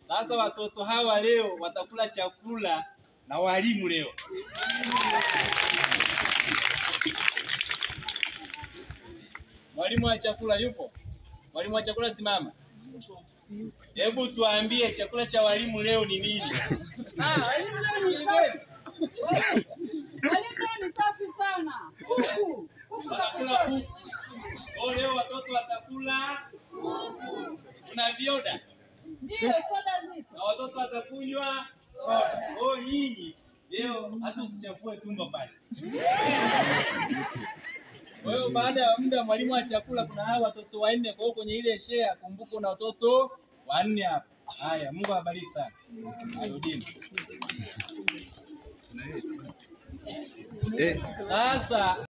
Sasa watoto hawa leo watakula chakula na walimu leo. Mwalimu wa chakula yupo? Mwalimu wa chakula simama. Hebu tuambie chakula cha walimu leo ni nini? Ah, walimu leo ni kweli. Walimu ni safi sana. Kuku. Kuku Watakula kuku. Oh, leo watoto watakula kuna vioda Ndio soda zipo. na watoto watakunywa soda. Oh, nyinyi leo hata usichafue tumbo pale. Kwa hiyo baada ya muda mwalimu wa chakula kuna hawa watoto wanne, kwa hiyo kwenye ile share kumbuka una watoto wanne hapa. Haya, Mungu awabariki sana. Arudini. Sasa